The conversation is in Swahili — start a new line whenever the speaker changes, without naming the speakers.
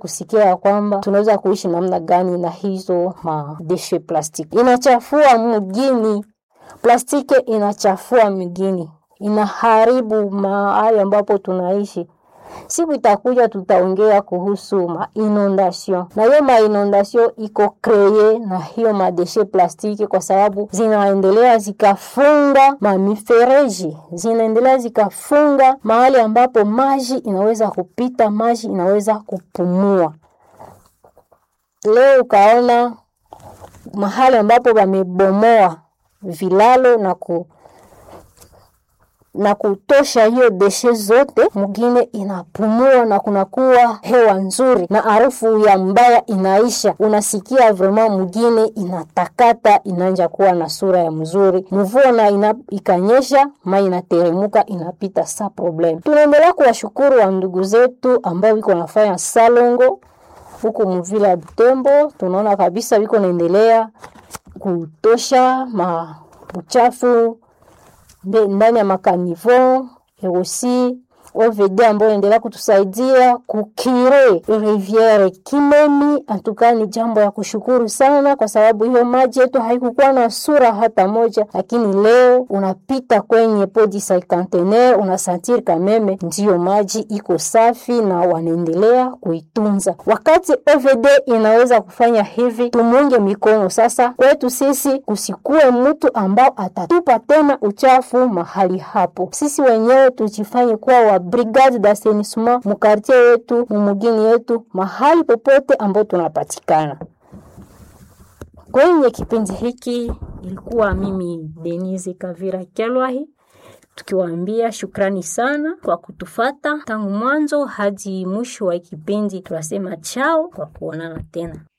kusikia ya kwamba tunaweza kuishi namna gani na hizo madeshe plastiki. Inachafua mgini, plastiki inachafua mgini, inaharibu mahali ambapo tunaishi. Siku itakuja tutaongea kuhusu ma inondation, na hiyo ma inondation iko kreye na hiyo madeshe plastiki, kwa sababu zinaendelea zikafunga mamifereji, zinaendelea zikafunga mahali ambapo maji inaweza kupita, maji inaweza kupumua. Leo ukaona mahali ambapo wamebomoa vilalo na ku na kutosha hiyo deshe zote, mgine inapumua na kunakuwa hewa nzuri na harufu ya mbaya inaisha. Unasikia vraiment mgine inatakata, inaanja kuwa na sura ya mzuri. Mvua na ina, ikanyesha ma inateremuka inapita sa problem. Tunaendelea kuwashukuru wa ndugu zetu ambao wiko nafanya salongo huku mvila ya Butembo, tunaona kabisa wiko naendelea kutosha ma uchafu ndani ya makanivo erosi OVD ambayo endelea kutusaidia kukire riviere Kimemi. Antuka ni jambo ya kushukuru sana, kwa sababu hiyo maji yetu haikukuwa na sura hata moja, lakini leo unapita kwenye podi cinquantenaire unasantiri kameme ndiyo maji iko safi na wanaendelea kuitunza. Wakati OVD inaweza kufanya hivi, tumunge mikono sasa. Kwetu sisi kusikue mtu ambao atatupa tena uchafu mahali hapo, sisi wenyewe tujifanye kuwa wa brigade d'assainissement mukartie yetu mumugini yetu mahali popote ambao tunapatikana. Kwenye kipindi hiki ilikuwa mimi Denise Kavira Kyalwahi tukiwaambia shukrani sana kwa kutufata tangu mwanzo hadi mwisho wa kipindi. Tunasema chao kwa kuonana tena.